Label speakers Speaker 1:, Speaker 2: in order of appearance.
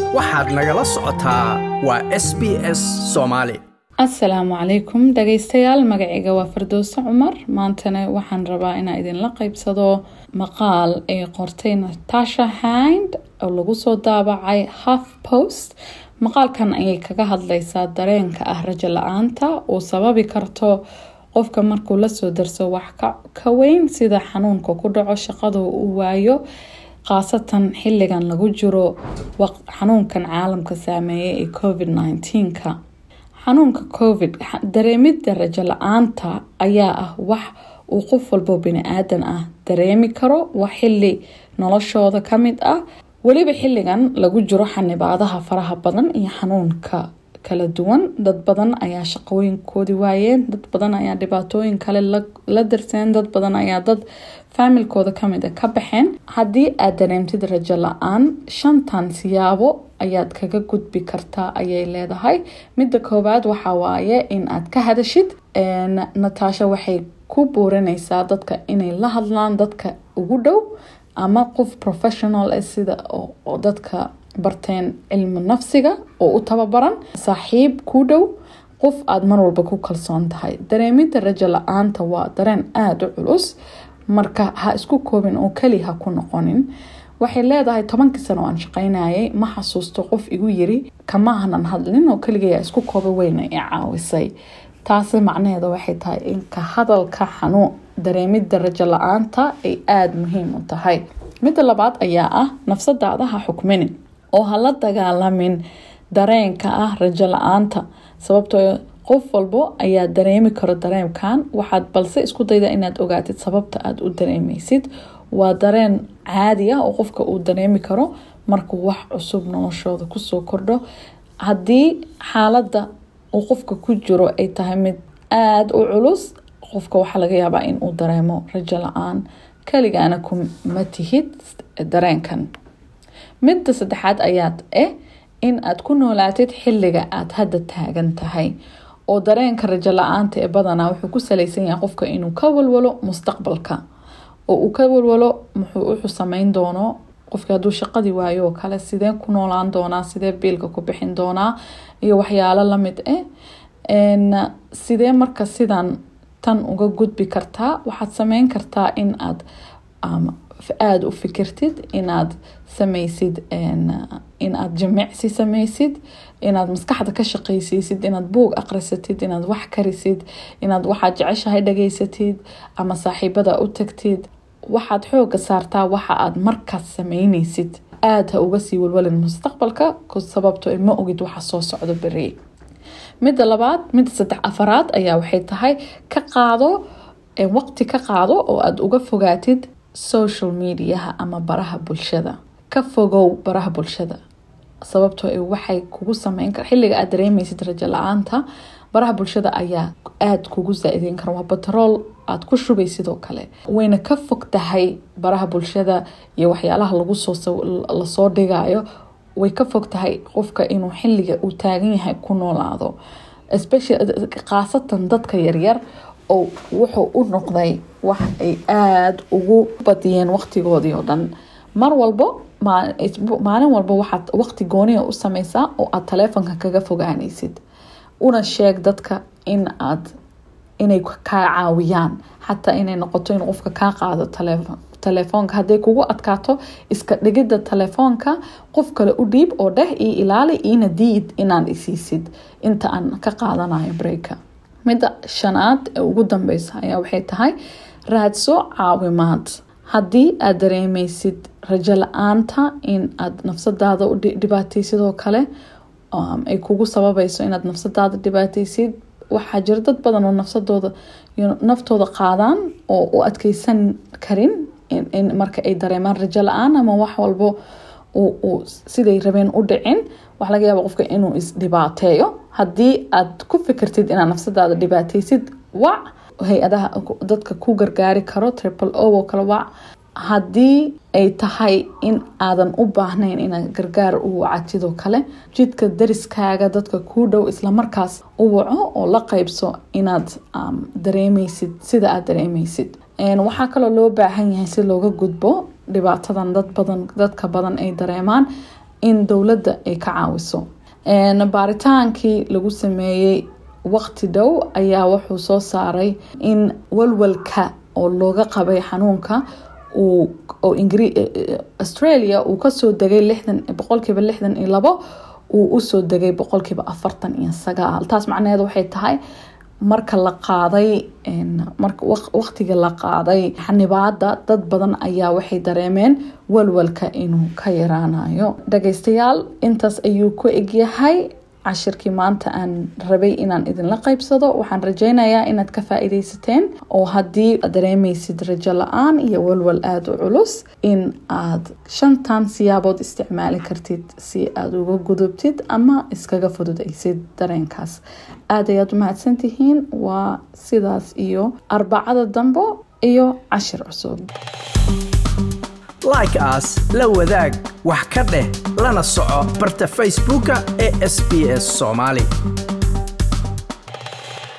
Speaker 1: waxaad nagala socotaa waa s b s soomaali
Speaker 2: asalaamu calaykum dhagaystayaal magacayga waa fardowse cumar maantana waxaan rabaa inaan idinla qeybsado maqaal ay qortay natasha hind oo lagu soo daabacay half post maqaalkan ayay kaga hadlaysaa dareenka ah rajo la-aanta uu sababi karto qofka markuu lasoo darso wax ka weyn sida xanuunka ku dhaco shaqada uu waayo khaasatan xilligan lagu jiro xanuunkan caalamka saameeyay ee covid -19ka xanuunka covid dareemidda rajo la-aanta ayaa ah wax uu qof walbo bini-aadan ah dareemi karo waa xili noloshooda kamid ah weliba xilligan lagu jiro xanibaadaha faraha badan iyo xanuunka kala duwan dad badan ayaa shaqooyinkoodi waayeen dad badan ayaa dhibaatooyin kale la darseen dad badan ayaa dad faamilkooda kamid a ka baxeen haddii aad dareemtid rajo la-aan shantan siyaabo ayaad kaga gudbi kartaa ayay leedahay midda koowaad waxaa waaye in aad ka hadashid natasha waxay ku buurineysaa dadka inay la hadlaan dadka ugu dhow ama qof professional ah sida oo dadka barteen cilmi nafsiga oo u tababaran saaxiib ku dhow qof aada mar walba ku kalsoon tahay dareemidda rajo la-aanta waa dareen aada u culus marka ha isku koobin oo keli ha ku noqonin waxay leedahay tobankii sano aan shaqaynayay ma xasuusto qof igu yiri kama hanan hadlin oo keligayaa isku kooba weyna i caawisay taasi macnaheeda waxay tahay in ka hadalka xanuun dareemidda rajo la-aanta ay aada muhiim u tahay midda labaad ayaa ah nafsadaada ha xukminin oo ha la dagaalamin dareenka ah rajo la-aanta sababtoo qof walbo ayaa dareemi karo dareemkan waxaad balse isku dayda inaad ogaatid sababta aada u dareemeysid waa dareen caadi ah oo qofka uu dareemi karo markuu wax cusub noloshooda kusoo kordho haddii xaaladda uu qofka ku jiro ay tahay mid aada u culus qofka waxaa laga yaabaa in uu dareemo rajo la-aan keligaana kuma tihid dareenkan midda saddexaad ayaad eh in aad ku noolaatid xilliga aada hadda taagan tahay oo dareenka rajo la-aanta ee badanaa wuxuu ku saleysan yahay qofka inuu ka walwalo mustaqbalka oo uu ka walwalo muxuu wuxuu sameyn doono qofki hadduu shaqadii waayo oo kale sidee ku noolaan doonaa sidee biilka ku bixin doonaa iyo waxyaalo lamid ah sidee marka sidan tan uga gudbi kartaa waxaad sameyn kartaa in aad aada u fikirtid inaad sameysid inaad jimicsi sameysid inaad maskaxda ka shaqeysiisid inaad buug aqrisatid inaad wax karisid inaad waxaad jeceshahay dhageysatid ama saaxiibada u tagtid waxaad xooga saartaa waxa aad markaas sameyneysid aada ha uga sii walwalin mustaqbalka sababto ma ogid waxa soo socdo beri midda labaad midda saddex afaraad ayaa waxay tahay ka qaado waqti ka qaado oo aada uga fogaatid social mediaha ama baraha bulshada ka fogow baraha bulshada sababtoo waxay kugu sameyn kar xilliga aad dareemeysid rajo la-aanta baraha bulshada ayaa aada kugu saa-ideyn kara waa batrool aada ku shubay sidoo kale wayna ka fog tahay baraha bulshada iyo waxyaalaha lagusoolasoo dhigayo way ka fog tahay qofka inuu xilliga uu taagan yahay ku noolaado khaasatan dadka yaryar oo wuxuu u noqday wax ay aada ugu badiyeen waqtigoodii oo dhan mar walbo maalin walba waxaad waqti gooniya u sameysaa oo aada taleefonka kaga fogaaneysid una sheeg dadka in aad inay kaa caawiyaan xataa inay noqoto in qofka kaa qaado taleefon taleefoonka hadday kugu adkaato iska dhigidda taleefoonka qof kale u dhiib oo dheh io ilaali iina diid inaan isiisid inta aan ka qaadanayo breyka midda shanaad ee ugu dambeysa ayaa waxay tahay raadso caawimaad haddii aad dareemeysid rajo la-aanta in aad nafsadaada u dhibaateysidoo kale ay kugu sababayso inaad nafsadaada dhibaateysid waxaa jira dad badan oo nafsadooda naftooda qaadaan oo u adkeysan karin marka ay dareemaan rajo la-aan ama wax walbo siday rabeen u dhicin waxa laga yaaba qofka inuu isdhibaateeyo haddii aad ku fikirtid inaad nafsadaada dhibaateysid wac hay-adaha dadka ku gargaari karo triple o oo kale wac haddii ay tahay in aadan u baahnayn inaad gargaar u wacatidoo kale jidka dariskaaga dadka kuu dhow islamarkaas u waco oo la qeybso inaad dareemeysid sida aad dareemeysid waxaa kaloo loo baahan yahay si looga gudbo dhibaatadan dad badan dadka badan ay dareemaan in dowladda ay ka caawiso baaritaankii lagu sameeyey waqti dhow ayaa wuxuu soo saaray in walwalka oo looga qabay xanuunka oo australia uu kasoo degay lixdan boqolkiiba lixdan iyo labo uu usoo degay boqolkiiba afartan iyo sagaal taas macnaheed waxay tahay marka la qaaday waqtiga la qaaday xanibaada dad badan ayaa waxay dareemeen walwalka inuu ka yaraanayo dhageystayaal intaas ayuu ku egyahay cashirkii maanta aan rabay inaan idinla qaybsado waxaan rajeynayaa inaad ka faa-ideysateen oo haddii aad dareemeysid rajo la-aan iyo walwal aada u culus in aad shantan siyaabood isticmaali kartid si aada uga gudubtid ama iskaga fududaysid dareenkaas aada ayaad umahadsantihiin waa sidaas iyo arbacada dambo iyo cashir cusub
Speaker 1: like aas la wadaag wax ka dheh lana soco barta facebooka ee sb s soomaali